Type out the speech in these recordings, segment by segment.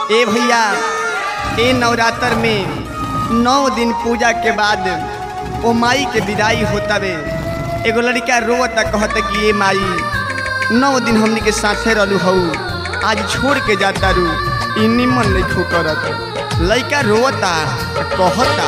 ए भैया ए नवरात्र में नौ दिन पूजा के बाद ओ माई के विदाई होता रे एगो लड़का रोता कहता कि ए माई नौ दिन हमनी के साथे रहलू हऊ आज छोड़ के जाता रू ई निमन नहीं करत लड़का रोता कहता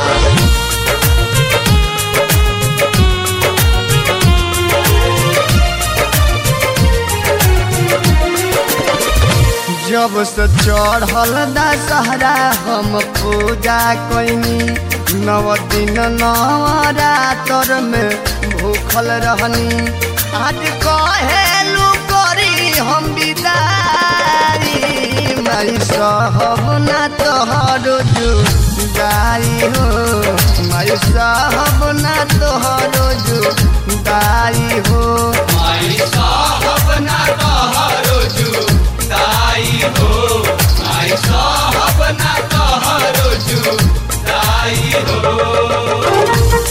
जब से चढ़ल दशहरा हम पूजा कैनी नव दिन नवरात्र में भूखल रहनी आज कहेलू करी हम विदाई माई सहब ना तोहर जुदाई हो माई सहब ना तोहर जुदाई हो माई साहब ना तोहरो जुदाई हो माई साहब ना तोहरो जुदाई हो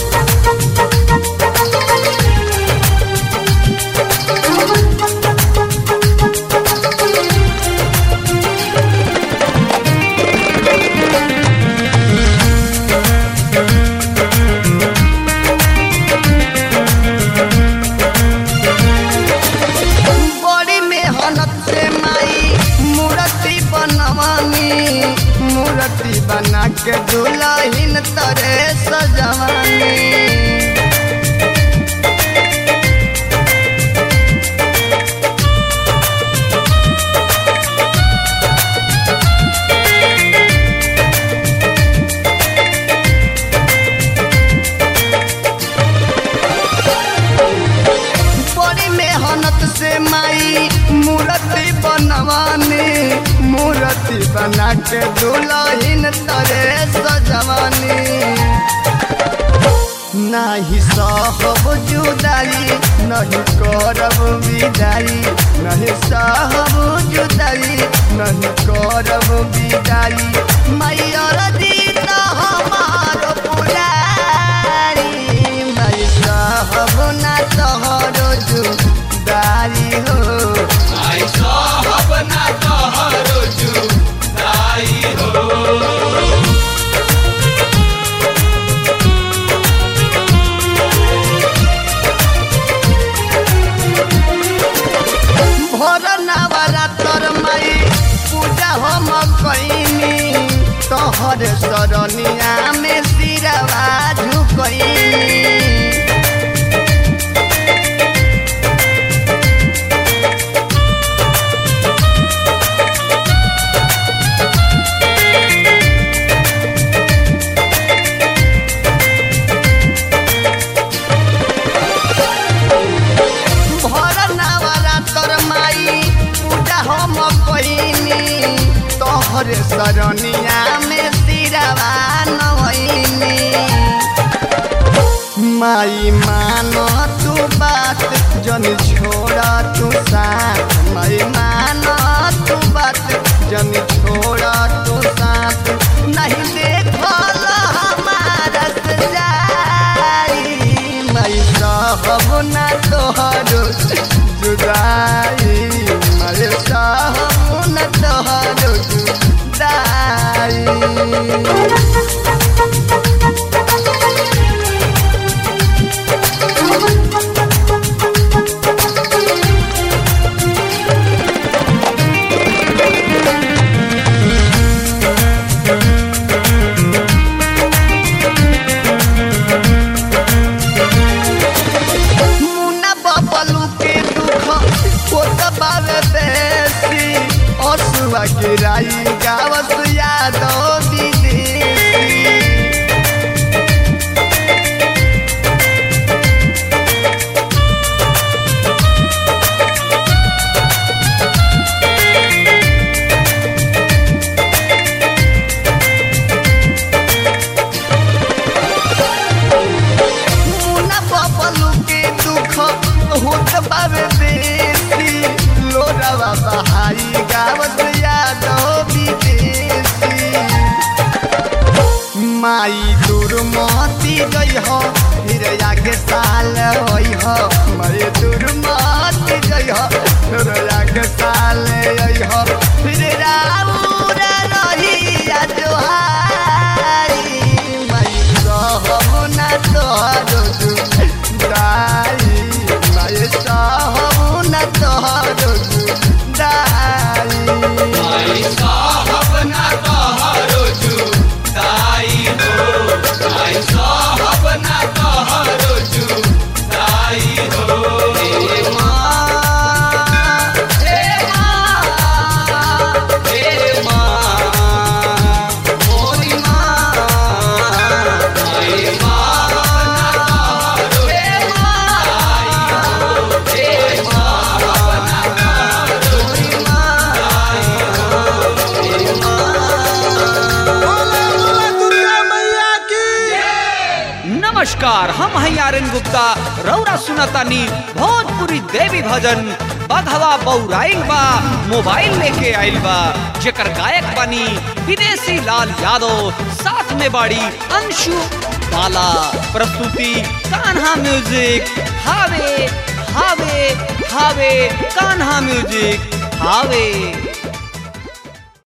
बड़ी मेहनत से माई मूर्ति बनवानी मूर्ति बना के दुल्हन तरे सजवानी बड़ी मेहनत से माई मूर्ति बनवानी मूर्ति बना के दुल्हन तरे सजवानी नाही सहब जुदाई नहीं करब विदाई नहीं सहब जुदाई नहीं करब विदाई मैयर जीत हमार पुरारी नहीं सहब ना तोहर जुदाई हो माई साहब ना तोहरो जुदाई हो भोर नवरात्र माई पूजा हम कैनी तोहर सरनिया में सिरवा झुकैनी भर नवरात्र माई पूजा हम कैनी तोहर सरनिया में सिरवा नवैनी माई मान तू बात जन छोड़ा तू साथ माई मान तू बात जन छोड़ा तू साथ नहीं देखल हमारा सजाई माई सहब ना तोहर जुदाई माई सहब ना तोहर जुदाई मुन्ना बबलू के दुख होत बावे बेसी असुआ गिराई गावस यादव विदेशी मुन्ना बबलू के दुख होत बावे बेसी लोरावा बहाई गावत यादव विदेशी माई दूर महती गई हो फिर आगे साल होई हो माई दूर महती गई हो फिर आगे साल आई हो फिर राउर तोहरो जुदाई माई सहब न तोहरो जुदाई माई साहब ना तोहरो जुदाई हो माई साहब ना तोहरो जुदाई हो हे माँ हे माँ हे माँ मोरी माँ माई साहब ना तोहरो हे माँ माई साहब ना मोरी माँ नमस्कार हम हैं आर्यन गुप्ता रौरा सुनतानी भोजपुरी देवी भजन बघवा बौराइल बा मोबाइल लेके आइल बा जेकर गायक बनी विदेशी लाल यादव साथ में बाड़ी अंशु बाला प्रस्तुति कान्हा म्यूजिक हावे हावे हावे कान्हा म्यूजिक हावे